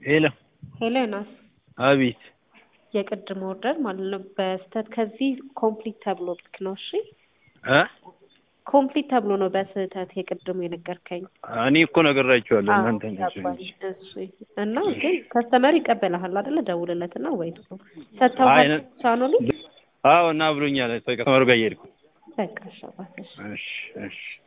ሄሎ ሄሌናስ አቤት የቅድም ኦርደር ማለት ነው በስህተት ከዚህ ኮምፕሊት ተብሎ ልክ ነው እሺ እ ኮምፕሊት ተብሎ ነው በስህተት የቅድሙ የነገርከኝ እኔ እኮ ነግሬያቸዋለሁ አዎ፣ እናንተ ናችሁ ገባኝ። እንጂ እሺ እና ግን ከስተመር ይቀበልሃል አይደለ ደውልለትና ወይ ነው አይ፣ ሰጥተውሃል ነ- ቻኖሊ አዎ እና ብሎኛል ከስተመሩ ጋር እየሄድኩ በቃ ሸባተሽ እሺ እሺ